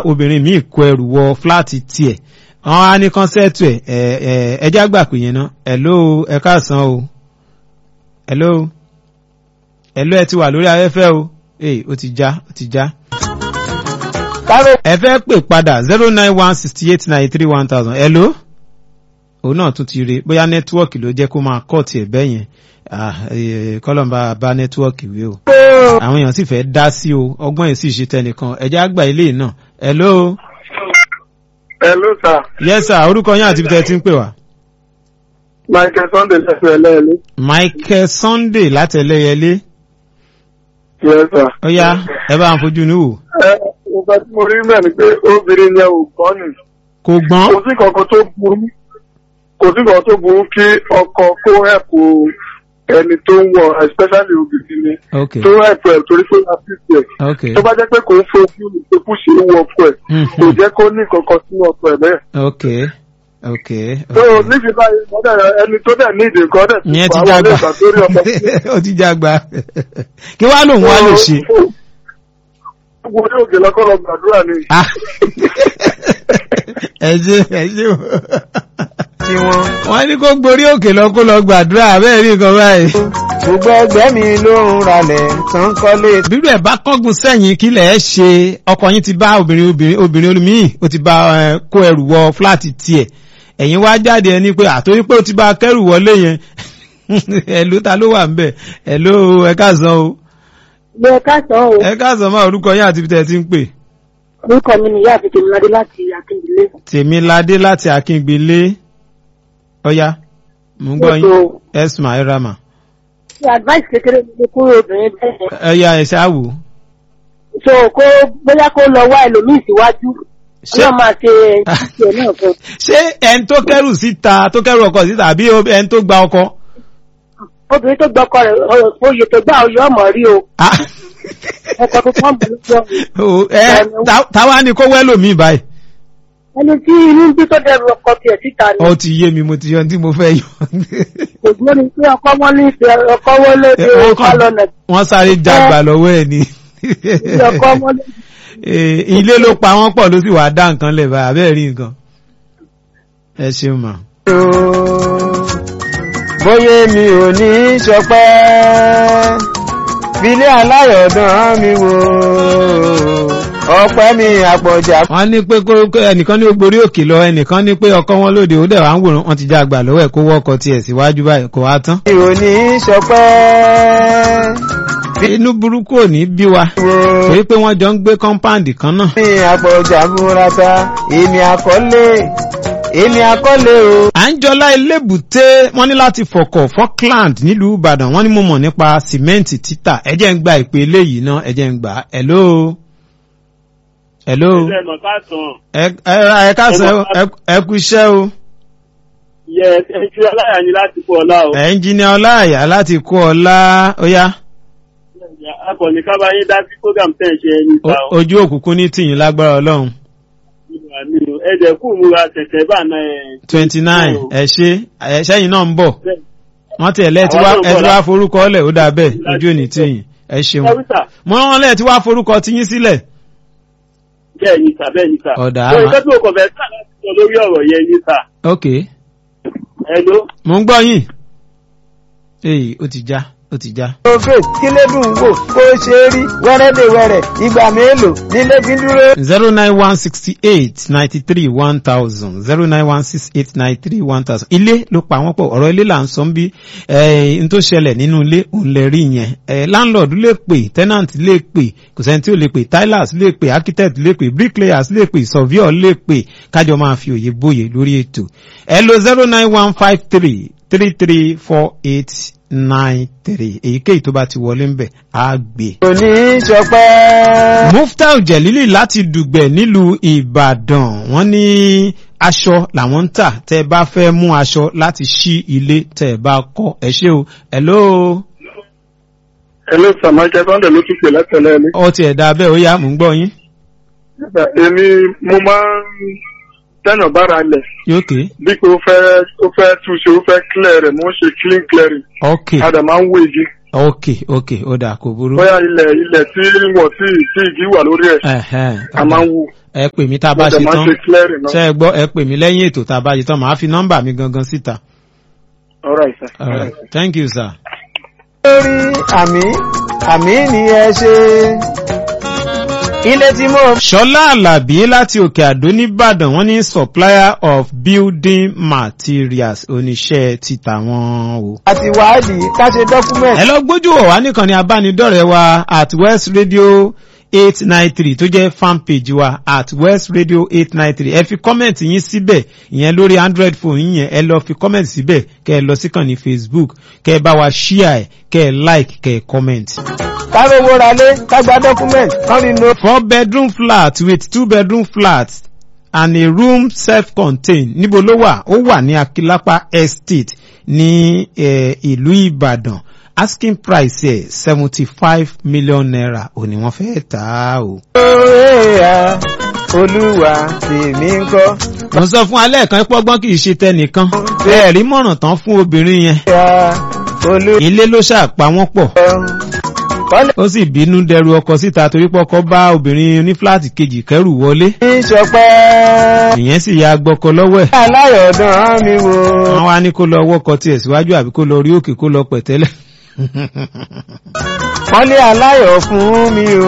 obìnrin míì kó ẹrù wọ fúláàtì tiẹ̀ wọ́n á ní kọ́nsẹ́ẹ̀tù ẹ̀ ẹ̀ ẹ̀ ẹjẹ́ àgbà pè yẹn náà hello ẹ káàsán o hello hello ẹ ti wà lórí afẹ́fẹ́ o ee ó ti já ó ti já. ẹ fẹ́ pè padà zero nine one sixty eight ninety three one thousand hello òun náà tún ti rí bóyá nẹ́tíwọ́ọ̀kì ló jẹ́ kó máa kọ́ tiẹ̀ bẹ́ẹ̀ yẹn kọ́lọ́mbà bá nẹ́tíwọ́ọ̀kì wí o àwọn èèyàn sì fẹ́ dá sí o ọgbọ́n yìí sì ṣe tẹnìkan ẹ̀jẹ̀ àgbà ilé náà hello. hello sir. yes sir orúkọ yín àti ibi tẹ́ ẹ ti ń pè wá. michael sunday lẹ́sìn ẹlẹ́ẹ̀lẹ́. michael sunday láti ẹlẹ́yẹlé. yes sir. ó yá ẹ bá ń fojú ní wò. ẹ nǹkan tí mo rí mẹ́rin ni pé obìnrin yẹn ò gbọ́ ni. kò gbọ́n. kò sí kankan tó burú kò sí kankan tó burú kí ọkọ kó ẹ̀pù ẹni tó ń wọ especially obìnrin ni ok tó ẹ̀pù ẹ̀ torí pé wọ́n fi tiẹ̀ ok tó bá jẹ́ pé kò ń fojú ní pé kù ṣe é wọ ọkọ ẹ̀ kò jẹ́ kó ní kankan sínú ọkọ ẹ̀ bẹ́ẹ̀. ok ok. tó níbi báyìí mọ́tẹ́ ẹni tó dẹ̀ ní ìdè nǹkan dẹ̀ ìyẹn ti fà já wọlé gbà ìgbà sórí ọkọ. ó ti já gbà kí wàá lòun wá lè ṣe. gbogbo orí òkè lọ́kọ́ lọ gbàdúrà ni. Ah. ẹ ṣe ẹ ṣe o. wọ́n ní kó gborí òkè lọ kó lọ gbàdúrà bẹ́ẹ̀ rí nǹkan báyìí. gbogbo ẹgbẹ́ mi ló ń ralẹ̀ tán kọ́lé. bíbí ẹ̀ bá kọ́gun sẹ́yìn kí lẹ̀ ẹ́ ṣe ọkọ yín ti bá obìnrin obìnrin obìnrin olùmíì ó ti bá ẹ, kó ẹrù wọ fúláàtì tiẹ̀ ẹ̀yin wá jáde ẹni pé àtórí pé ó ti bá kẹ́rù wọlé yẹn ẹ̀lú ta ló wà ń bẹ̀ ẹ̀lú ẹ káàsán o Ilé ẹ̀ka sàn o, ẹ káàsán máa orúkọ yín àti ibi tẹ́ ẹ ti ń pè. orúkọ mi ni ìyá àfihàn Tèmiládé láti Akíndílé. tèmiládé láti akíngbélé ọ̀yá mò ń gbọ́ yín Ètò esma irama ṣe advice kékeré ní kúrò obìnrin bẹ́ẹ̀. ẹ̀yà ẹ̀ṣá wò. So kó bóyá kó lọ wá ẹlòmíì síwájú. Ṣé- Ọlọ́run máa ṣe ìṣe náà fún un. ṣé ẹni tó kẹ́rù síta tó kẹ́rù ọkọ síta àbí ẹni tó gba ọkọ. Obìnrin tó gbọ́kọ rẹ̀ ọ̀rọ̀ oyè tó gbà oyè ọmọ rí o. Ah. Ọkọ̀ tó tán bù lọ́jọ́. O, ẹ ta- táwa ni kó wẹ́lò mi báyìí. Ẹni tí inú ń bí tó dẹrù ọkọ tiẹ̀ síta ni. ó ti yé mi mo ti yọ ohun tí mo fẹ́ yọ. Kò gbọ́ ni pé ọkọ wọn ní ìfẹ́ ọkọ wọn lóde Wọ́n kàn- ọlọ́nà wọ́n sáré jágbà lọ́wọ́ ẹ̀ ni. tí ọkọ wọn lóde. Eh, ilé ló pa wọ́n pọ̀ ló sì wá dá nǹkan lẹ̀ báyìí abẹ́ẹ̀ rí nǹkan. ẹ ṣeun mà. bóyá mi ò ní í ṣọpẹ́ filé aláyọ̀dán mi wò ọpẹ́ mi àpọ̀jà. wọ́n ní pé kó kó ẹnìkan ní ó gborí òkè lọ ẹnìkan ní pé ọkọ wọn lóde ó dẹ̀ wá ń wòrán wọn ti já àgbà lọ́wọ́ ẹ̀ kó wọ́kọ tiẹ̀ síwájú báyìí kò wá tán. mi ò ní í ṣọpẹ́ inú burúkú ò ní bí wa wò torí pé wọ́n jọ ń gbé kọ́ńpáàndì kan náà. mi àpọ̀jà múrata èmi àkọlé èmi àkọlé o. àńjọlá elébùté wọ́n ní láti fọkọ̀ falkland nílùú ìbàdàn wọ́n ní mo mọ̀ nípa sìmẹ́ǹtì títà ẹ jẹ́ ń gba ìpè eléyìí náà ẹ jẹ́ ń gbà á. hello hello ilé ẹ̀nà káàtàn ẹ ẹ ra ẹ káàsán ẹ- ẹ kú iṣẹ́ o yẹ ẹjú aláya ni láti kó ọlá o. ẹnjìnìà ọláàyà láti kó ọlá ó yá akọni kábàáyé dá sí program tẹ̀ ń ṣe ẹni ta O- ojú òkùnkùn ní tìyín lágbára ọlọ́run o. ẹ̀jẹ̀ kù múra tẹ̀tẹ̀ bá náà ẹ̀. twenty nine ẹ ṣe ẹ ṣẹ́yìn náà ń bọ̀ wọ́n ti ẹ̀lẹ́ tí wá Àwọn náà ń ẹ bọ̀ ti wá láti- forúkọ ọlẹ̀ ó dà bẹ́ẹ̀ ojú òní tìyín ẹ ṣeun ẹ̀rúsà mo rán lẹ̀ tí wá forúkọ tiyín sílẹ̀ bẹ́ẹ̀ ni sà bẹ́ẹ̀ ni sà. Ọ̀dà so àmà- ìfẹ́ tí o kàn fẹ́ sà láti sọ lórí ọ̀rọ̀ yẹn ni sà. ok ẹ ló. mo ń gbọ́ yín èyí ó ti já ó ti já. òfè kílẹ̀dùn wò kó ṣe rí wẹ́rẹ́dẹ̀wẹ́rẹ́ ìgbà mélòó nílé fi dúró. zero nine one sixty eight ninety three one thousand zero nine one six eight nine three one thousand ilé ló pa wọ́n pọ̀ ọ̀rọ̀ ilé là ń sọ ń bí n tó ṣẹlẹ̀ nínú ilé òun lè rí yẹn Eh, landlord lè pè tenant lè pè kò sẹ́ni tí ò lè pè tilers lè pè architect lè pè bricklayers lè pè surveyor lè pè kájọ máa fi òye bóye lórí ètò ẹ lo zero nine one five three three three four eight nine three èyíkéyìí tó bá ti wọlé ń bẹ̀ á gbé kò ní í ṣọpẹ́. muftau jelili láti dùgbẹ̀ nílùú ìbàdàn wọ́n ní aṣọ làwọn ń tà tẹ́ ẹ bá fẹ́ mú aṣọ láti ṣí ilé tẹ́ ẹ bá kọ́ ẹ ṣé o hello hello sir michael sunday ló tún pè látẹ̀lẹ́ ni. ọ tiẹ̀ dá bẹ́ẹ̀ ó yá mò ń gbọ́ yín èmi mo máa ń tẹ̀nà bára lẹ̀ yókè bí pé ó fẹ́ ó fẹ́ túnṣe ó fẹ́ clear rẹ̀ mo ń ṣe clean clearing ok a dẹ̀ máa ń wé igi ok ok ó dà kò burú bóyá ilẹ̀ ilẹ̀ tí wọ́n tí tí igi wà lórí ẹ̀ Ẹ̀hẹ́n, a máa ń wú. ẹ pè mí tá a bá mo ṣe dẹ̀ máa tán ṣe clearing náà. ṣe é gbọ́ ẹ pè mí lẹ́yìn ètò tá a bá ṣe tán màá fi nọ́mbà mi gangan síta. all right sir. All right. thank you sir. lórí àmì àmì ni ẹ ṣe ilé tí mo ṣọlá alábí láti òkè àdó nìbàdàn wọn ní supplier of building materials oníṣẹ́ títà wọn o. àti wádìí ká ṣe document ẹ lọ gbójú wò wá nìkan ní abánidọ́rẹ̀ẹ́ wa at west radio eight nine three tó jẹ́ fan page wa at west radio eight nine three ẹ fi comment yín síbẹ̀ ìyẹn lórí android phone yín yẹn ẹ lọ fi comment síbẹ̀ kẹ́ ẹ lọ síkàn ní facebook kẹ́ ẹ bá wa share ẹ kẹ́ ẹ like kẹ́ ẹ comment. ká rówó ralé ká gba document kán rí no four bedroom flat with two bedroom flat and a room self-contained níbo ló wà ó wà ní akilapa estate ní eh, ìlú ìbàdàn asking price ẹ̀ seventy five million naira ò ní wọ́n fẹ́ tà á o. Oya, olúwa tèmi ń kọ́. mo sọ fún alẹ́ kan pọ́gbọ́n kì í ṣe tẹnìkan ẹ̀rí mọ̀ràn tán fún obìnrin yẹn Oya, olúwa ilé ló ṣàpá wọ́n pọ̀ kọ́lé ó sì bínú dẹrù ọkọ síta torí pọ́kọ bá obìnrin onífúláàtì kejì kẹrù wọlé ní sọpẹ́. ìyẹn sì ya gbọ́kọ lọ́wọ́ ẹ̀. Aláyọ̀dán mi wo. wọ́n wá ní kó lọ wọ́kọ̀ tiẹ̀ síwájú àbí kó lọ rí òkè kó lọ pẹ̀tẹ́lẹ̀. Kọ́lé aláyọ̀ fún mi o.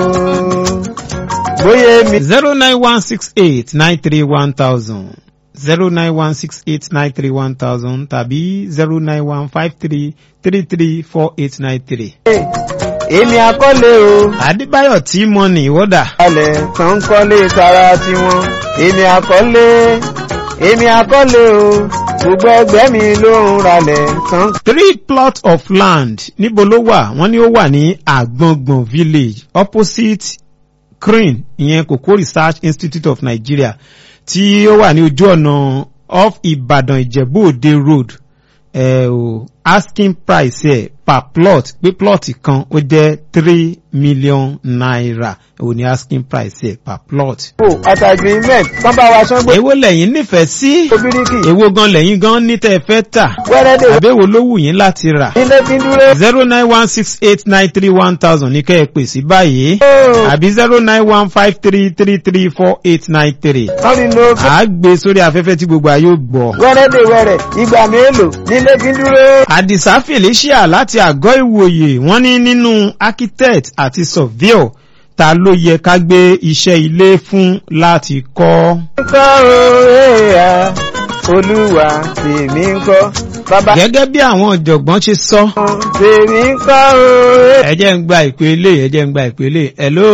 Bóyá mi. zero nine one six eight nine three one thousand zero nine one six eight nine three one thousand tàbí zero nine one five three three three four eight nine three. Èmi akọ́lé o. Adébáyọ̀ tí mọ ní ìwọ́dà. Alẹ̀ tán ń kọ́lé tara tiwọn. Èmi akọ́lé. Èmi akọ́lé o. Gbogbo ẹgbẹ́ mi ló ń ralẹ̀ tán. Three plots of land níbo ló wà? Wọ́n ní ó wà ní Àgbọ̀ngbọ̀n village opposite CRIN ìyẹn Kòkó Research Institute of Nigeria tí ó wà ní ojú ọ̀nà off Ìbàdàn Ìjẹ̀bú Òde road ẹ̀ o asking price ẹ̀ per plot pé plot kan ó jẹ́ three million naira ò ní asking price ẹ̀ per plot. Kò àtàgbìmẹ̀t kán bá wa ṣán gbé. èwo lẹ̀yin nífẹ̀ẹ́ sí Obìríkì. èwo gan lẹ̀yin gan ní tẹ́ ẹ fẹ́ tà Wẹ́rẹ́dẹ̀. àbẹ̀wò ló wù yín láti rà Ilé fi ń dúró. zero nine one six eight nine three one thousand ní kẹ́ ẹ pè sí báyìí Ó. àbí zero nine one five three three three four eight nine three. Kán rí no à á gbé sórí afẹ́fẹ́ tí gbogbo ayé ó gbọ́. wẹ́rẹ́dẹ̀ wẹ́rẹ́ ìgbà mélòó nílé fi ń dúró. àdìsá felicia láti àgọ́ ìwòye wọ́n ní nínú architect àti surveyor ta ló yẹ ká gbé iṣẹ́ ilé fún láti kọ́. kọ́ òòyà olúwa tèmi ń kọ́ bàbá gẹ́gẹ́ bí àwọn ọ̀jọ̀gbọ́n ṣe sọ. tèmi ń kọ́ òòyà. ẹ jẹ́ ń gba ìpè ilé ẹ jẹ́ ń gba ìpè ilé hello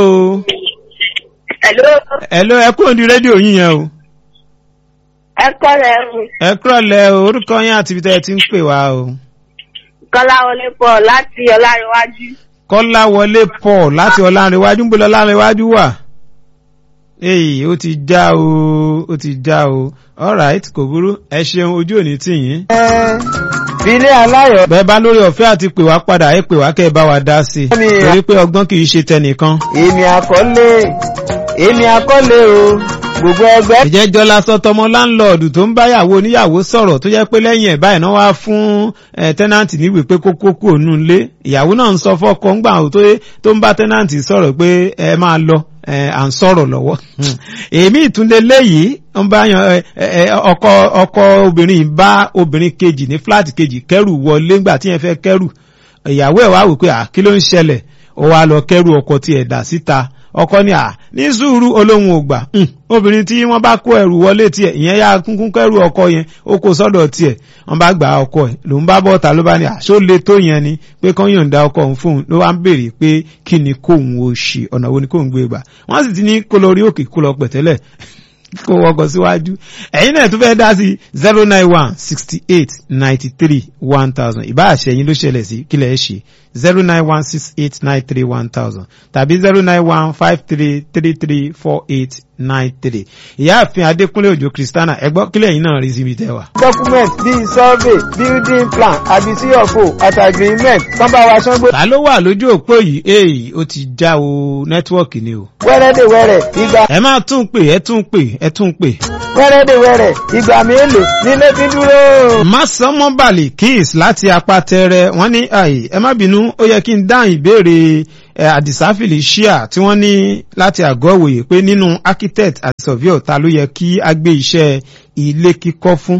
Hello, hello ẹ kúrò ní rédíò yín yẹn o ẹ kọ́ rẹ̀ ń ẹ kúrọ̀lẹ́ o orúkọ yín àti ibi tẹ́ ẹ ti ń pè wá o Kọ́lá wọlé pọ̀ láti Ọláríwájú. kọ́láwọlé paul láti ọlárẹ̀wájú ń bọ̀ ọlárẹ̀wájú wà èyí ó ti já o ó ti já o alright kò burú ẹ ṣeun ojú òní tì yín filé aláyọ̀ bẹ́ẹ̀ bá lórí ọ̀fẹ́ àti pè wá padà ẹ pè wá kẹ́ ẹ bá wa dá sí i torí pé ọgbọ́n kì í ṣe tẹnìkan. èmi àkọ́lé èmi àkọ́lé o gbogbo ẹgbẹ́. ìjẹ́ jọlá sọtọmọ láńlọ́ọ̀dù tó ń báyàwó oníyàwó sọ̀rọ̀ tó jẹ́ pé lẹ́yìn ẹ̀ báyìí náà wá fún tẹ́nàntì níwèé pé kókó kú òun ilé ìyàwó náà ń sọ fọ́kọ ńgbà tó ń bá tẹ́nàntì sọ̀rọ̀ pé ẹ máa lọ à ń sọ̀rọ̀ lọ́wọ́ èmi ìtúndé léyìí ń bá yan ọkọ ọkọ obìnrin bá obìnrin kejì ní fúláàtì kejì kẹrù wọlé ńgbà tí yẹn fẹ́ kẹrù ìyàwó ẹ̀ wá wò pé à kí ló ń ṣẹlẹ̀ ó wá lọ kẹrù ọkọ tí ẹ̀ dà síta ọkọ ní à ní sùúrù olóhùn ògbà obìnrin tí wọ́n bá kó ẹrù wọlé tiẹ̀ ìyẹn yá kúnkún kẹrù ọkọ yẹn ó kó sọ́dọ̀ tiẹ̀ wọ́n bá gbà ọkọ ẹ̀ ló ń bá bọ́ta ló bá ní àṣó le tó yẹn ni pé kán yọ̀ǹda ọkọ òun fóun ló wá ń béèrè pé kí ni kóun ó ṣe ọ̀nà wo ni kóun gbé gbà wọ́n sì ti ní kó lọ rí òkè kó lọ pẹ̀tẹ́lẹ̀ kó wọkọ̀ síwájú ẹ̀yin náà tún fẹ́ dá sí zero nine one sixty eight ninety three one thousand ìbá àṣẹyìn ló ṣẹlẹ̀ sí kílẹ̀ ẹ̀ ṣe zero nine one six eight nine three one thousand tàbí zero nine one five three three three four eight nine three ìyáàfin adékúnlé òjò kristana ẹgbọ́n kílẹ̀ yìí náà rí síbi tẹ́wà. document bíi survey building plan àbí cfo àti agreement kán bá wa ṣán gbé. ta ló wà lójú òpó yìí èyí ó ti já o nẹ́tíwọ́ọ̀kì ni o. wẹ́rẹ́dẹ̀wẹ́rẹ́ ìgbà. ẹ máa tún pè ẹ tún pè ẹ tún pè. wẹ́rẹ́dẹ̀wẹ́rẹ́ ìgbà mélòó nílé fi dúró. Másánmọ́ Balikis láti apátẹrẹ wọ́n ní àì ẹ má bínú ó yẹ kí n dáhùn ìbéèrè ẹ, Àdìsá Felicia tí wọ́n ní láti àgọ́ òwòye pé nínú architect àti surveyor ta ló yẹ kí a gbé iṣẹ́ ilé kíkọ́ fún.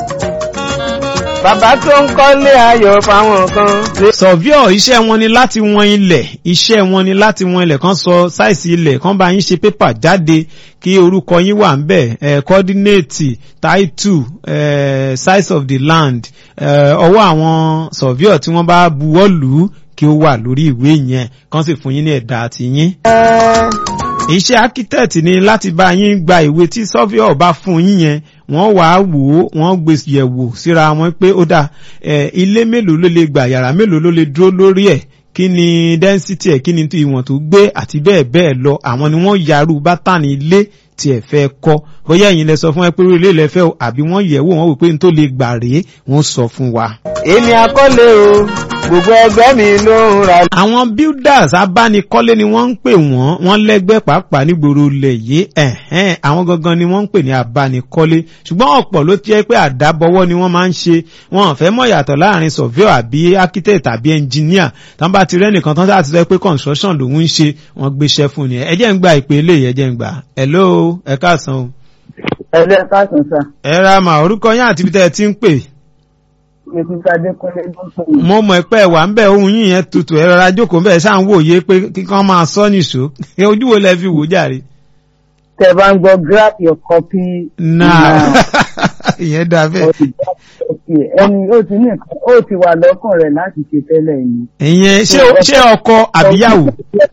bàbá tó ń kọ́lé ayọ̀ fáwọn kan. surveyor iṣẹ́ wọn ni láti wọn ilẹ̀ iṣẹ́ wọn ni láti wọn ilẹ̀ kan sọ sáìsì ilẹ̀ kan bá yín ṣe pépà jáde kí orúkọ yín wà ń bẹ̀ ẹ̀ coordinate title ẹ̀ size of the land ẹ̀ ọwọ́ àwọn surveyor tí wọ́n bá buwọ́ lù ú kí ó wà lórí ìwé yẹn kan sì fún yín ní ẹ̀dà àti yín ẹ́ iṣẹ́ architect ni láti bá yín gba ìwé tí surveyor bá fún yín yẹn wọ́n wá wò ó wọ́n gbé yẹ̀wò síra wọn pé ó dà ẹ̀ ilé mélòó ló lè gbà yàrá mélòó ló lè dúró lórí ẹ̀ kí ni density ẹ̀ kí ni ìwọ̀n tó gbé àti bẹ́ẹ̀ bẹ́ẹ̀ lọ àwọn ni wọ́n yarú bátànì ilé tí ẹ fẹ́ kọ́ bóyá ẹ̀yin lẹ sọ fún ẹ pé orí ilé ilẹ̀ fẹ́ o àbí wọ́n yẹ̀ wò wọ́n wò pé n tó lè gbà rèé wọ́n sọ fún wa. èmi akọ́lé o gbogbo ẹgbẹ́ mi ló ń ra. àwọn builders abánikọ́lé ni wọ́n ń pè wọ́n wọ́n lẹ́gbẹ́ pàápàá nígboro ilẹ̀ yìí ẹ̀hẹ́n àwọn gangan ni wọ́n ń pè ní abánikọ́lé ṣùgbọ́n ọ̀pọ̀ ló ti jẹ́ pé àdábọwọ́ ni wọ́n máa ń ṣe wọn ò fẹ́ mọ̀ yàtọ̀ láàrin surveyor àbí architect àbí engineer tán bá ti rẹ́nìkan tán sáà ti sọ pé construction lòun ń ṣe wọ́n gbéṣẹ́ fún ni ẹ jẹ́ ń gba ìpè eléyìí ẹ jẹ́ ń gbà hello ẹ káàsán o ẹlẹ́ káàsán sà ẹ ra mà orúkọ yín àti ibi tẹ́ ẹ ti ń pè mrs adékúnlé ló ń pè mí. mo mọ̀ pé ẹ̀wà ń bẹ̀ ohun yín yẹn tutù ẹ rọra jókòó ń bẹ̀ ṣáà ń wòye pé kíkan máa sọ nìṣó ojú wo lẹ fi wò jàre. tẹ bá ń gbọ́ grab your copy. náà ìyẹn dà bẹ́ẹ̀. ẹni ó ti ní nǹkan ó ti wà lọ́kàn rẹ̀ láti ṣe tẹ́lẹ̀ yìí. ìyẹn ṣé ṣé ọkọ àbíyàwó.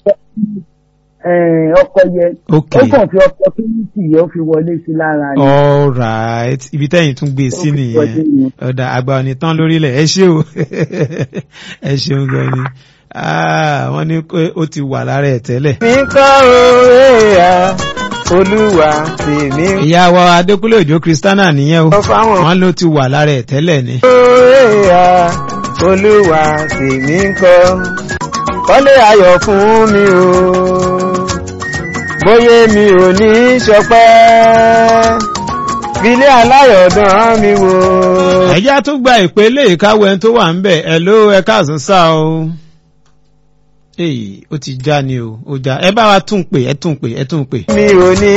Eh, ọkọ yẹ ok ó kàn fi opportunity yẹ ó fi wọlé sí lára ni. all right ibi tẹ́yìn tún gbé sí Ó fi wọlé nìyẹn ni. ọ̀dà àgbà òní tán lórílẹ̀ ẹ ṣé o ẹ ṣeun gan ni Ah, wọ́n ní pé ó ti wà lára ẹ̀ tẹ́lẹ̀. mi kọ́ òwe à olúwa tèmi ìyá wa adékúnlé òjò kristana nìyẹn o kọ́ fáwọn. wọ́n ló ti wà lára ẹ̀ tẹ́lẹ̀ ni. òwe à olúwa tèmi kọ́ kọ́lé ayọ̀ fún mi o bóyá mi ò ní ṣọpẹ́ filé aláyọ̀dán mi wò. ẹjá tó gba ìpè léè káwọ ẹni tó wà ń bẹ̀ ẹ ló ẹ káàsán sá o. èyí ó ti já ni o ó já ẹ bá wa tún pè ẹ tún pè ẹ tún pè. mi ò ní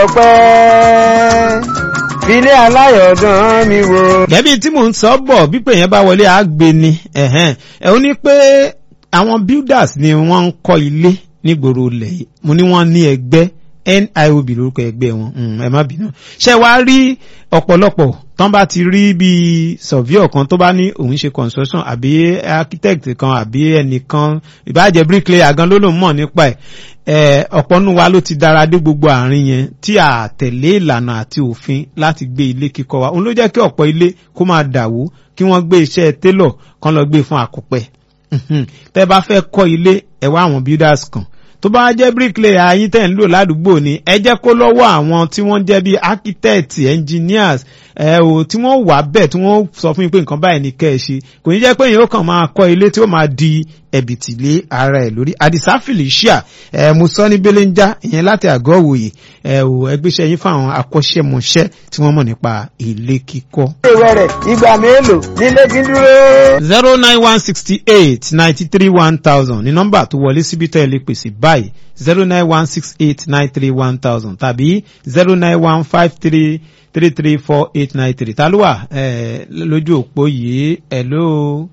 ṣọpẹ́ filé aláyọ̀dán mi wò. gẹ́bí tí mò ń sọ bọ̀ bí pé yẹn bá wọlé àgbè ni ẹ̀hẹ́n ẹ̀ ó ní pé àwọn builders ni wọ́n ń kọ́ ilé nígboro ilẹ̀ yìí mo ní wọ́n ní ẹgbẹ́ NIOB lórúkọ ẹgbẹ́ wọn mm, ẹ má bínú ṣé wàá rí ọ̀pọ̀lọpọ̀ tán bá ti rí bíi surveyor kan tó bá ní òun ṣe construction àbí architect kan àbí ẹnìkan ìbájẹ́ bricklayer gan ló lòun mọ̀ nípa ẹ̀ ẹ̀ ọ̀pọ̀ nínú wa ló ti dára dé gbogbo àárín yẹn tí a tẹ̀lé ìlànà àti òfin láti gbé ilé kíkọ́ wa òun ló jẹ́ kí ọ̀pọ̀ ilé kó máa dàwó kí wọ́n gbé iṣẹ́ télọ̀ kan lọ gbé fún àkùpẹ̀ Mhm. tẹ́ bá fẹ́ kọ́ ilé ẹ wá àwọn builders kan tó bá jẹ́ bricklayer ayín tẹ̀ ń lò ládùúgbò ni ẹ jẹ́ kó lọ́wọ́ àwọn tí wọ́n jẹ́ bíi architect engineers ẹ o tí wọ́n wà bẹ́ẹ̀ tí wọ́n sọ fún yín pé nǹkan báyìí ni kẹ́ ẹ ṣe kò ní jẹ́ pé èèyàn ó kàn máa kọ́ ilé tí ó máa di ẹ̀bìtì lé ara ẹ̀ lórí àdìsá felicia ẹ mo sọ ní belenja ìyẹn láti àgọ́ òwòye ẹ o ẹgbẹ́sẹ̀ yín fáwọn akọ́ṣẹ́mọṣẹ́ tí wọ́n mọ̀ nípa ilé kíkọ́. ìwẹ̀rẹ̀ ìgbà mélòó nílé fi dúró. zero nine one sixty eight ninety three one thousand ní nọ́mbà tó wọlé síbi tẹ́ ẹ lè pèsè báyìí zero nine one six eight nine three one thousand tàbí zero nine one five three three three four eight nine three ta ló wà ẹ lójú òpó yìí hello.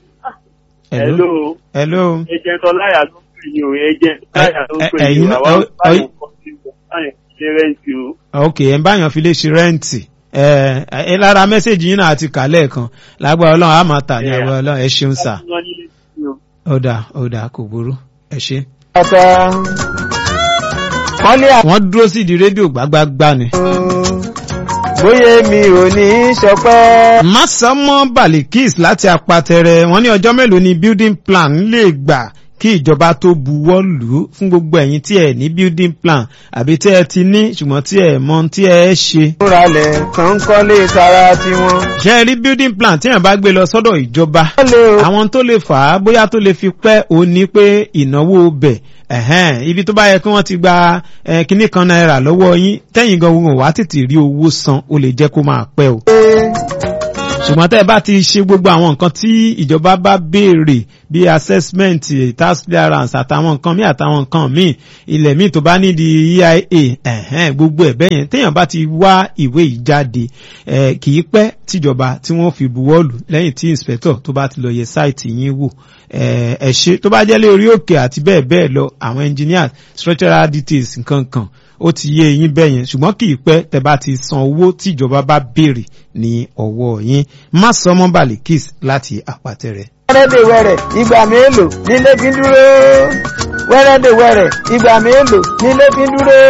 Hello. hello. agent ọláyà ló ń pè ní o agent ọláyà ló ń pè ní ẹ̀yin- o àwọn ẹ- báyìí kọ́ sí o báyìí ṣe rẹ́ǹtì o. ok ẹ̀ ń báyàn fi lè ṣe rẹ́ǹtì ẹ ẹ lára mẹ́sẹ̀gì yín náà àti kà lẹ́ẹ̀kan lágbára ọlọ́run á máa tà ní Yeah. agbára ọlọ́run ẹ ṣeun sà wọ́n ní ní o. ọ̀dà ọ̀dà kò burú ẹ ṣe. ọ̀tá kọ́lé wọ́n dúró sí di rédíò gbágbágbá ni. bóyá mi ò ní ṣọpẹ́. Másámọ́ Balikis láti apatẹrẹ wọ́n ní ọjọ́ mélòó ni building plan lè gbà kí ìjọba tó buwọ́ lù ú fún gbogbo ẹ̀yin tí ẹ ní building plan àbí tí ẹ ti ní ṣùgbọ́n tí ẹ mọ tí ẹ ṣe. múralẹ̀ tó ń kọ́lé tara tiwọn. ṣé ẹ rí building plan tí èèyàn bá gbé lọ sọ́dọ̀ ìjọba kọ́lé o. àwọn tó lè fà á bóyá tó lè fi pẹ́ òun ni pé ìnáwó bẹ̀ ẹ̀hẹ́n ibi tó bá yẹ kí wọ́n ti gba eh, kinní kan náírà lọ́wọ́ yín tẹ́yìn gan wọn wá tètè rí owó san ó lè jẹ́ kó máa pẹ́ o ṣùgbọ́n tẹ́ ẹ bá ti ṣe gbogbo àwọn nǹkan tí ìjọba bá béèrè bíi assessment tax clearance àtàwọn nǹkan míì àtàwọn nǹkan míì ilẹ̀ míì tó bá nídìí EIA ẹ̀hẹ́n gbogbo ẹ̀ bẹ́yẹn téèyàn bá ti wá ìwé yìí jáde eh, kì í pẹ́ tíjọba tí wọ́n fi buwọ́lù lẹ́yìn tí inspector tó bá ti lọ yẹ sáìtì yín wò eh, ẹ ṣe tó bá jẹ́ lé orí òkè àti bẹ́ẹ̀ bẹ́ẹ̀ lọ àwọn engineers structural details nǹkan kan ó ti yé yín bẹ́ẹ̀ yẹn ṣùgbọ́n kì í pẹ́ tẹ́ bá ti san owó tí ìjọba bá béèrè ní ọwọ́ yín má sọ mọ́ balikis láti àpàtẹ rẹ̀. wẹ́rẹ́dẹ̀wẹ̀rẹ̀ ìgbà mélòó nílé fi ń dúró wẹ́rẹ́dẹ̀wẹ̀rẹ̀ ìgbà mélòó nílé fi ń dúró.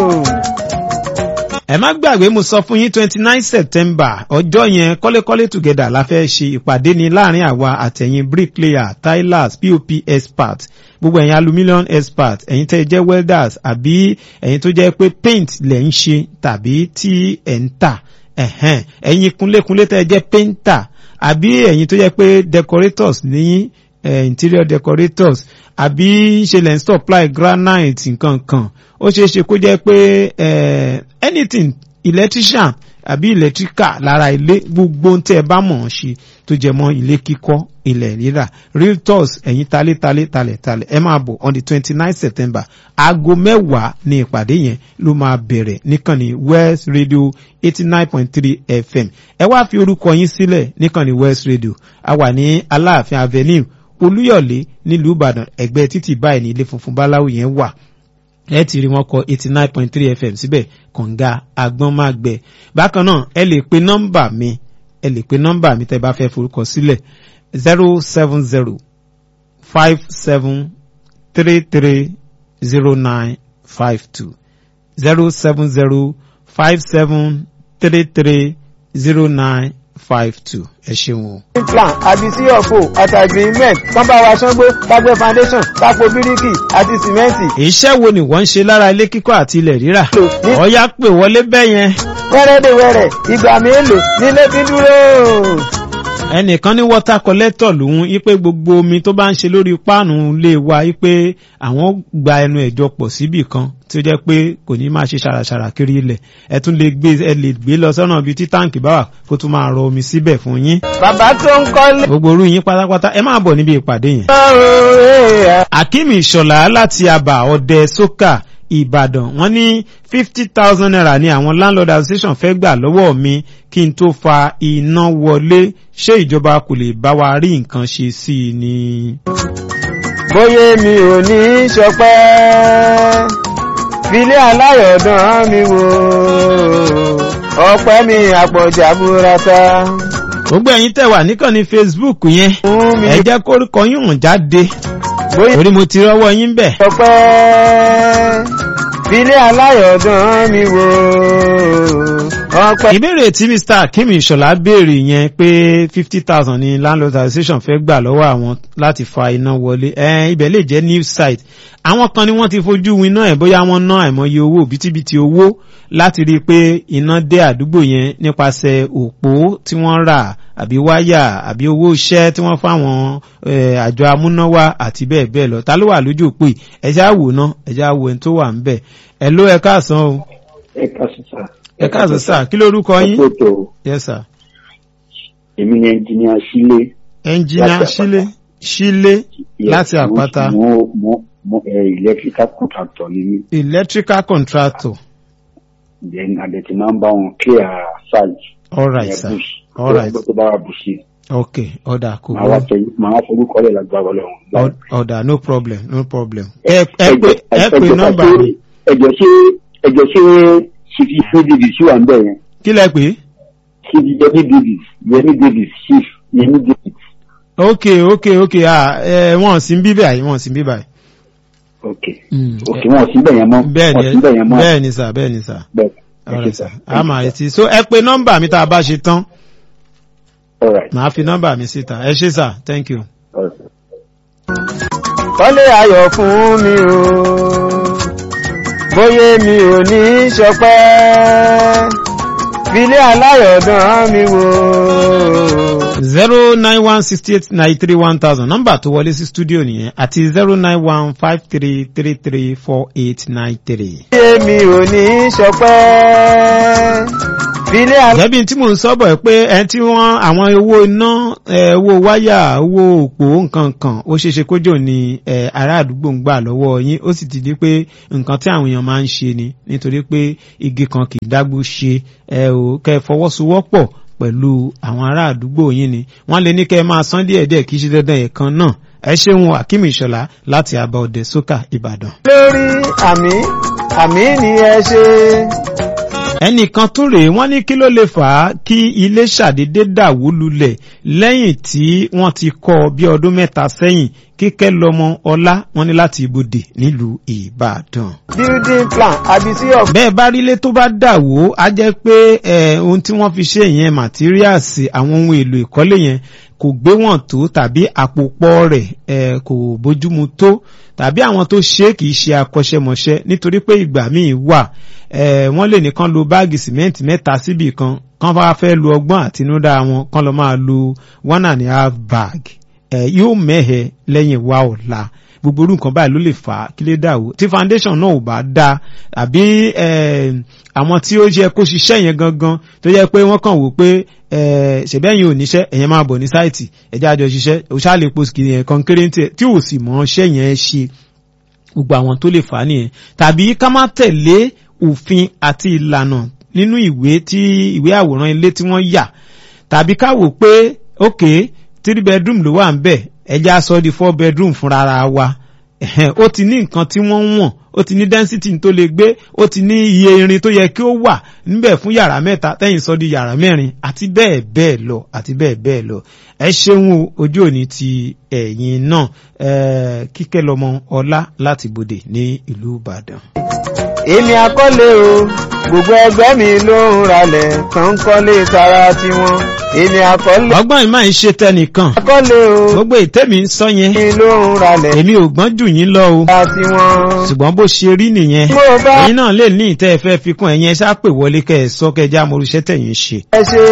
ẹ má gbàgbé mo sọ fún yín twenty nine september ọjọ́ yẹn kọ́lékọ́lé together la fẹ́ ṣe ìpàdé ní láàrin àwa àtẹ̀yìn bricklayer tilers pop expert gbogbo ẹ̀yin aluminium expert ẹ̀yin tẹ́ ẹ jẹ́ welders àbí ẹ̀yin tó jẹ́ pé paint lẹ̀ ń ṣe tàbí tí ẹ̀ ń tà ẹ̀hẹ́n ẹ̀yin kunlékunlé tẹ́ ẹ jẹ́ painter àbí ẹ̀yin tó jẹ́ pé decorators ní eh, interior decorators àbí ṣe lẹ́ ń supply granite nǹkan kan ó ṣeé ṣe kó jẹ́ pé eh, anything electrician àbí electrical lára ilé gbogbo ohun tí ẹ bá mọ̀ ọ́n ṣe tó jẹ mọ́ ilé kíkọ́ ilẹ̀ rírà realtors ẹ̀yin talé-talé talẹ̀-talẹ̀ ẹ máa bọ̀ on the twenty nine september aago mẹ́wàá ní ìpàdé yẹn ló máa bẹ̀rẹ̀ níkànnì west radio eighty nine point three fm ẹ wá fi orúkọ yín sílẹ̀ níkànnì west radio a wà ní aláàfin avenue olúyọ̀lé nílùú ìbàdàn ẹgbẹ́ títì báyìí ní ilé funfun báláwo yẹn wà ẹ ti rí wọn kọ eighty nine point three fm síbẹ̀ kànga agbọ́nmágbẹ bákan náà ẹ lè pe nọ́mbà mi ẹ lè pe nọ́mbà mi tẹ́ bá fẹ́ forúkọ sílẹ̀ zero seven zero five seven three three zero nine five two zero seven zero five seven three three zero nine five two ẹ ṣeun o. plan àbí sí ọ̀fọ̀ àti agreement kán bá wa ṣángbó kágbé foundation kápò bíríkì àti sìmẹ́ǹtì. iṣẹ́ wo ni wọ́n ń ṣe lára ilé kíkọ́ àti ilẹ̀ rírà ọ̀ya pè wọlé bẹ́ẹ̀ yẹn. wẹ́rẹ́dẹ̀wẹ̀rẹ̀ ìgbà mélòó nílé fi ń dúró. ẹnìkan ní water collector lòun wípé gbogbo omi tó bá ń ṣe lórí páànù lè wa wípé àwọn gba ẹnu ẹ̀jọ pọ̀ síbì kan tí ó jẹ́ pé kò ní máa ṣe ṣàràṣàrà kiri ilẹ̀ ẹ tún lè gbé ẹ lè gbé lọ sọ́nà ibi tí táǹkì bá wà kó tún máa rọ omi síbẹ̀ fún yín. bàbá tó ń kọ́lé. gbogbo orú yín pátápátá ẹ máa bọ̀ níbi ìpàdé yẹn. akeem ìṣọ̀lá láti àbà ọ̀dẹ sókà ìbàdàn wọ́n ní fifty thousand naira ní àwọn landlord association fẹ́ gbà lọ́wọ́ mi kí n tó fa iná wọlé ṣé ìjọba kò lè bá wa rí nǹkan ṣe sí i ni. bóyá mi ò ní í ṣọpẹ́ filé aláyọ̀dán mi wò ọpẹ́ mi àpọ̀jà burata. gbogbo ẹ̀yin tẹ̀ wà níkànnì facebook yẹn fún mi ẹ jẹ́ kórúkọ yín hàn jáde bóyá torí mo ti rọ́wọ́ yín bẹ̀. ọpẹ́ filé aláyọ̀dán mi wò ọpẹ́. ìbéèrè tí mr akim ìṣọ̀lá béèrè yẹn pé fifty thousand ni landlord association fẹ́ gbà lọ́wọ́ àwọn láti fa iná wọlé ẹ ibẹ̀ lè jẹ́ new site àwọn kan ni wọ́n ti fojú winá ẹ̀ bóyá wọ́n ná àìmọye owó bítíbitì owó láti rí i pé iná dé àdúgbò yẹn nípasẹ̀ òpó tí wọ́n rà àbí wáyà àbí owó iṣẹ́ tí wọ́n fáwọn eh, àjọ amúnáwá àti bẹ́ẹ̀ bẹ́ẹ̀ lọ ta ló wà lójú òpó yìí ẹ já wò ná ẹ já wo ẹni tó wà ń bẹ̀ ẹ ló ẹ káàsán o ẹ káàsán sá. ẹ káàsán sà kí lórúkọ yín ọ̀pọ̀tò yes sir èmi ni ẹnjìníà sílé. ẹnjìnà Láti sílé sílé láti àpáta mo mo mo ẹ electrical contractor ni mí electrical contractor then àdẹ̀tí máa ń bá wọn clear site. alright ẹ sir bush. alright tó bá wà bushi. ok ọ̀dà kò màá wá gbọ́ tẹ màá wá forúkọ rẹ̀ lágbára ọlọ́run. Ọ- ọ̀dà no problem no problem ẹ ẹ pé ẹ pé nọ́mbà mi ẹjọ ṣe ẹjọ ṣe ṣìfì david sí wà ń bẹ̀ yẹn kí lẹ pé ṣìfì yẹmi david yẹmi david chief yẹmi david. ok ok ok ah ẹ wọn sì ń bí báyìí wọn sì ń bí báyìí. ok Mm, ok wọn ò sí bẹ̀ yẹn mọ́ bẹ́ẹ̀ wọn ò sí bẹ̀ ni yẹn mọ́ bẹ́ẹ̀ ni sà bẹ́ẹ̀ ni sà bẹ́ẹ̀ ẹ ṣe alright sá. sir a máa retí so ẹ pé nọ́mbà mi tá a bá ṣe tán all right màá fi nọ́mbà mi síta ẹ ṣé sà thank you. all right. kọ́lé ayọ̀ fún mi o bóyá mi ò ní í ṣọpẹ́ filé aláyọ̀dán mi wò. zero nine one sixty eight ninety three one thousand nọ́mbà tó wọlé sí studio nìyẹn àti zero nine one five three three three four eight nine three. èmi ò ní sọpẹ́. filé aláyọ̀dán. gẹ́bí tí mò ń sọ́bọ̀ ẹ̀ pé ẹni tí wọ́n àwọn owó iná ẹ̀, owó wáyà owó òpó nǹkan kan ó ṣeéṣe kójò ní ẹ̀, ará àdúgbò ń gbà lọ́wọ́ yín ó sì ti di pé nǹkan tí àwọn èèyàn máa ń ṣe ni nítorí pé igi kan kì í dágbó ṣe ẹ ò kẹ́ ẹ fọwọ́sowọ́pọ̀ pẹ̀lú àwọn ará àdúgbò yín ni wọ́n lè ní kẹ́ ẹ máa san díẹ̀díẹ̀ kì í ṣe dandan ẹ̀kan náà ẹ ṣeun akeem ìṣọ̀lá láti àbá ọdẹ sókà ìbàdàn. lórí àmì àmì ni ẹ ṣe. ẹnìkan tún rèé wọ́n ní kí ló lè fà á kí ilé ṣàdédé dàwó lulẹ̀ lẹ́yìn tí wọ́n ti kọ́ ọ bí ọdún mẹ́ta sẹ́yìn kíkẹ́ lọ́mọ ọlá wọ́n ní láti ibodè nílùú ìbàdàn. building plan abisi of. bẹ́ẹ̀ bá rí ilé tó bá dàwó á jẹ́ pé eh, ohun tí wọ́n fi ṣe ìyẹn màtíríàsì àwọn ohun èlò ìkọ́lé yẹn kò gbé wọn tó tàbí àpòpọ̀ rẹ̀ eh, kò bójúmu tó tàbí àwọn tó ṣe é kì í ṣe akọ́ṣẹ́mọṣẹ́ nítorí pé ìgbà míì wà eh, wọ́n lè nìkan lo báàgì sìmẹ́ǹtì mẹ́ta síbì kan kán bá fẹ́ lo ọgbọ́n àtinúdá wọn kán lọ máa lo one and a half bag eh, yóò mẹ́hẹ̀ lẹ́yìn wa ọ̀la gbogbo orú nǹkan báyìí ló lè fà á kí lè dà o tí foundation náà ò bá dá àbí eh, àwọn tí ó yẹ kó ṣiṣẹ́ yẹn gangan tó yẹ pé wọ́n kàn wò pé eh, ṣẹ̀bẹ́yìn ò níṣẹ́ ẹ̀yẹn máa bọ̀ ní sáìtì ẹ̀jẹ̀ àjọ ṣiṣẹ́ òṣàlẹ̀ post yẹn kan kéré tí ò sì mọ̀ ṣẹ́ yẹn ṣe gbogbo àwọn tó lè fà á nìyẹn tàbí ká má tẹ̀lé òfin àti ìlànà nínú ìwé tí ìwé àwòrán ilé tí wọ́n yà tàbí ká wò pé ok three bedroom ló wà ń bẹ̀ ẹja sọ di four bedroom fúnra ara wa ẹ̀hẹ́n, ó ti ní nǹkan tí wọ́n ń wọ̀n ó ti ní density tó lè gbé ó ti ní iye irin tó yẹ kí ó wà níbẹ̀ fún yàrá mẹ́ta tẹ́yìn sọ di yàrá mẹ́rin àti bẹ́ẹ̀ bẹ́ẹ̀ lọ àti bẹ́ẹ̀ bẹ́ẹ̀ lọ ẹ ṣeun o, ojú òní ti ẹ̀yìn náà eh, kíkẹ́ lọ́mọ ọlá láti bòdè ní ìlú ìbàdàn. èmi akọ́lé o gbogbo ẹgbẹ́ mi ló ń ralẹ̀ kàn ń kọ́lé tara tiwọn èmi akọ́lé ọgbọ́n ìmọ̀ ń ṣe tẹnìkan akọ́lé o gbogbo ìtẹ́mi ń sọ yẹn mi ló ń ralẹ̀ èmi ò gbọ́n jù yín lọ o tara tiwọn. ṣùgbọ́n bó ṣe rí nìyẹn mo bá ẹ̀yin náà lè ní ìtẹ́ ẹ fẹ́ fi kún ẹ̀yin ẹ ṣáà pè wọlé kẹ́ ẹ sọ kẹ́ ẹ já morúṣẹ́ tẹ̀yìn ṣe. ẹ ṣe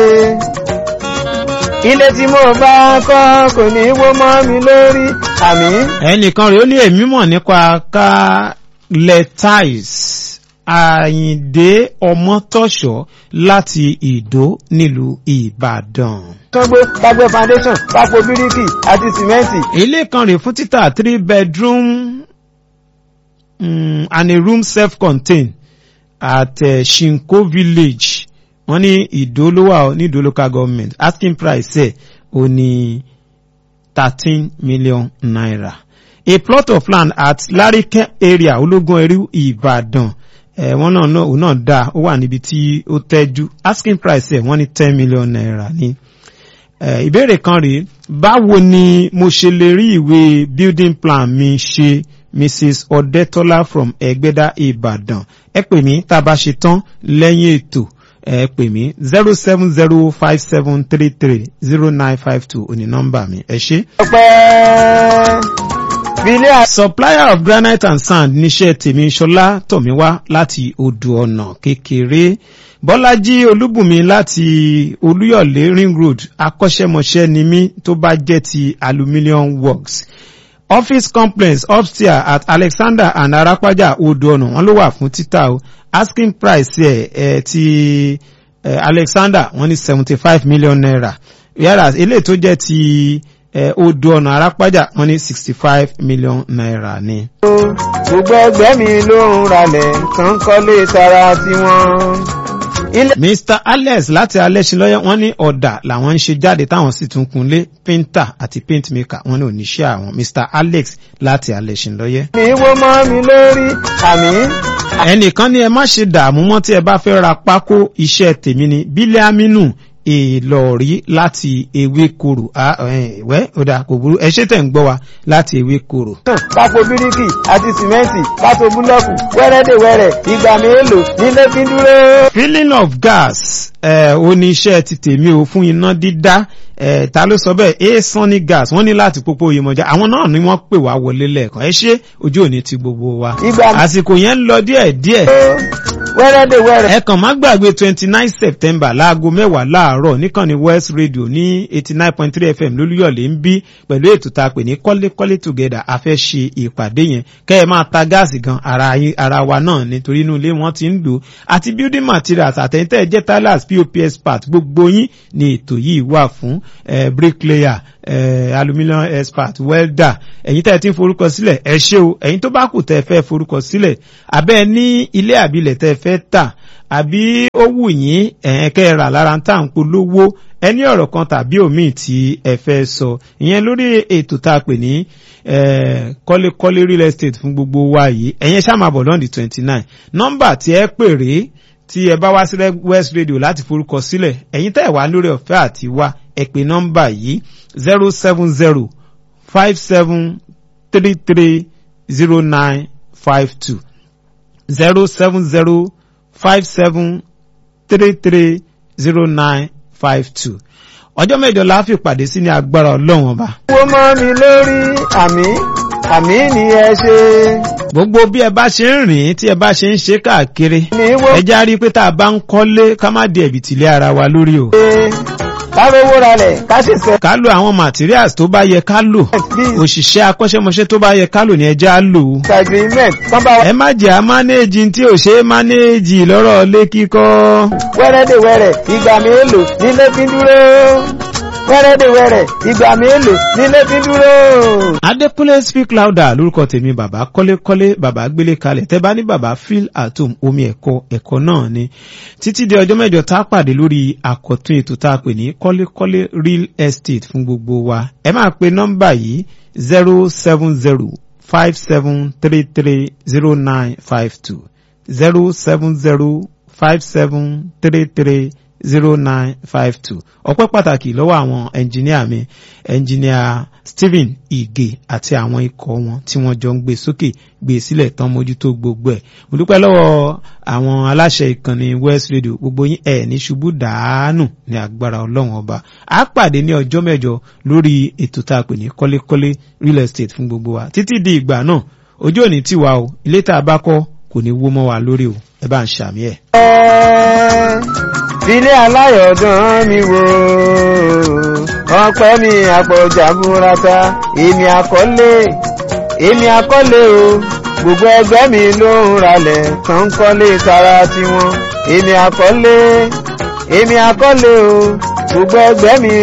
ilé tí mo bá kọ́ kò ní wó mọ́ mi lórí àmì. ẹnìkan rèé ó ní èmi mọ̀ nípa ká lẹ tiles àyìndé ọmọtọ́ṣọ́ láti ìdó nílùú ìbàdàn. kángbé kágbé foundation kápò bíríkì àti sìmẹ́ǹtì. ilé kan rèé fún títà three bedroom um, and a room self-contained at uh, shinko village wọ́n ní ìdó ló wà ó ní ìdó local government asking price ẹ̀ ó ní thirteen million naira a plot of land at larike area ológun ẹrú ìbàdàn ẹ̀ wọ́n náà náà òun náà dáa ó wà níbi tí ó tẹ́jú asking price ẹ̀ wọ́n ní ten million naira ní. Eh, ìbéèrè kan rèé báwo ni mo ṣe lè rí ìwé building plan mi ṣe mrs ọdẹtọlá from ẹgbẹdà ìbàdàn ẹ pè mí tá a bá ṣe tán lẹ́yìn ètò ẹ pè mí zero seven zero five seven three three zero nine five two òní nọ́mbà mi ẹ ṣé. ọpẹ́ filé àti. supplier of granite and sand níṣẹ́ tèmi ṣọlá tọ̀míwá láti odò ọ̀nà kékeré bọ́lájí olúbùnmi láti olúyọ̀lé ring road akọ́ṣẹ́mọṣẹ́ ni mí tó bá jẹ́ ti aluminium works office complex upstairs at alexander and arapaja odò ọ̀nà wọn ló wà fún títà o asking price ẹ̀ ẹ̀ ti ẹ̀ alexander wọ́n ní seventy five million naira whereas eléyìí tó jẹ́ ti ẹ̀ odò ọ̀nà arapaja wọ́n ní sixty five million naira ni. gbogbo ẹgbẹ́ mi ló ń ralẹ̀ kàn ń kọ́lé tara tiwọn. ilé mr alex láti alẹ́sìnlọ́yẹ́ wọ́n ní ọ̀dà làwọn ń ṣe jáde táwọn sì tún kunlé painter àti paint maker wọ́n ní oníṣẹ́ àwọn mr alex láti alẹ́sìnlọ́yẹ́. mi wó mọ́ mi lórí àmì. ẹnìkan ní ẹ má ṣe dààmú mọ́ tí ẹ bá fẹ́ ra pákó iṣẹ́ tèmi ni bílẹ̀ aminu èèlọ́ọ̀rí láti ewékorò wẹ́ ọ̀dà kò burú ẹ ṣe tẹ̀ ń gbọ́ wa láti ewékorò. kápò bíríkì àti sìmẹ́ǹtì kápò búlọ́ọ̀kù wẹ́rẹ́dẹ̀wẹ́rẹ́ ìgbà mélòó nílé fi ń dúró. filling of gas ẹ ó ní iṣẹ́ ti tèmi o fún iná dídá ẹ ta ló sọ bẹ́ẹ̀ a sunny gas wọ́n ní láti pópó oyèmọ̀já àwọn náà ni wọ́n pè wá wọlé lẹ́ẹ̀kan ẹ ṣe ojú òní ti gbogbo wa ìgbà àsìkò yẹn ń lọ díẹ̀ díẹ̀ wẹ́rẹ́dẹ̀wẹ́rẹ́. ẹ kàn má gbàgbé twenty nine september láago mẹ́wàá láàárọ̀ níkànnì west radio ní eighty nine point three fm lólúyọ̀lé ń bí pẹ̀lú ètò tá a pè ní kọ́lékọ́lé together a fẹ́ ṣe ìpàdé yẹn kẹ́ ẹ máa ta gáàsì gan ara yín ara wa náà nítorí inú ilé wọn ti ń lò àti building materials àtẹ̀yìntẹ̀ jẹ́ tilers pops part gbogbo yín ni ètò yìí wà fún eh, bricklayer eh, aluminium expert welder ẹ̀yin tẹ́ ẹ ti ń forúkọ sílẹ̀ ẹ ṣé o ẹ̀yin tó bá kù tẹ́ ẹ fẹ́ forúkọ sílẹ̀ abẹ́ ní ilé àbílẹ̀ tẹ́ ẹ fẹ́ tà àbí ó wù yín ẹ̀ẹ́n kẹ́ ẹ rà lára ń tà ń polówó ẹni ọ̀rọ̀ kan tàbí òmíì tí ẹ fẹ́ sọ ìyẹn lórí ètò tá a pè ní kọ́lékọ́lé real estate fún gbogbo wa yìí ẹ̀yẹn ṣáà máa bọ̀ lọ́ndì twenty nine nọ́mbà tí ẹ pè rèé tí ẹ bá wá sí west radio láti forúkọ sílẹ̀ ẹ̀yin tẹ́ ẹ̀ wá lórí ọ̀fẹ́ àti wá ẹ pè nọ́mbà yìí zero seven zero five seven three three zero nine five two zero seven zero five seven three three zero nine five two ọjọ́ mẹ́jọ la fi pàdé sí ní agbára ọlọ́run ọba. owó mọ́ mi lórí àmì àmì ni ẹ ṣe. gbogbo bí ẹ bá ṣe ń rìn tí ẹ bá ṣe ń ṣe káàkiri ní wọ́n ẹ já rí i pé tá a bá ń kọ́lé ká má di ẹ̀bìtì lé ara wa lórí o. ṣe kárówó ralẹ̀ ká sì sẹ́. ká lo àwọn materials tó bá yẹ ká lò òṣìṣẹ́ akọ́ṣẹ́mọṣẹ́ tó bá yẹ ká lò ní ẹja á lò ó. agreement kán bá wa ẹ má jẹ́ à mánéèjì tí ò ṣe é mánéèjì lọ́rọ̀ lé kíkọ́. wẹ́rẹ́dẹ̀wẹ́rẹ́ ìgbà mélòó nílé fi dúró. wẹ́rẹ́dẹ̀wẹ́rẹ́ ìgbà mélòó nílé fi dúró. adékúnlé speak louder lórúkọ tèmi bàbá kọ́lékọ́lé bàbá gbélé kalẹ̀ tẹ́ bá ní bàbá feel at home omi ẹ̀kọ́ ẹ̀kọ́ náà ni títí di ọjọ́ mẹ́jọ tá a pàdé lórí àkọ́tún ètò tá a pè ní kọ́lékọ́lé real estate fún gbogbo wa ẹ máa pe nọ́mbà yìí zero seven zero five seven three three zero nine five two zero seven zero five seven three three zero nine five two ọpẹ́ pàtàkì lọ́wọ́ àwọn ẹnjìníà mi ẹnjìníà stephen ige àti àwọn ikọ̀ wọn tí wọ́n jọ ń gbé sókè gbé sílẹ̀ tán mójútó gbogbo ẹ̀ mo dúpẹ́ lọ́wọ́ àwọn aláṣẹ ìkànnì west radio gbogbo yín ẹ̀ ní ṣubú dàánù ní agbára ọlọ́run ọba a pàdé ní ọjọ́ mẹ́jọ lórí ètò tá a pè ní kọ́lékọ́lé real estate fún gbogbo wa títí di ìgbà náà ojú òní tiwa o ilé tá a bá kọ́ kò ní wó mọ́ wa lórí o ẹ bá ń ṣàmì ẹ̀. Ilé aláyọ̀dán mi wò ọpẹ́ mi àpọ̀jà múrata èmi àkọ́lé èmi àkọ́lé o gbogbo ẹgbẹ́ mi ló ń ralẹ̀ tán ń kọ́lé tara tiwọn èmi àkọ́lé èmi àkọ́lé o gbogbo ẹgbẹ́ mi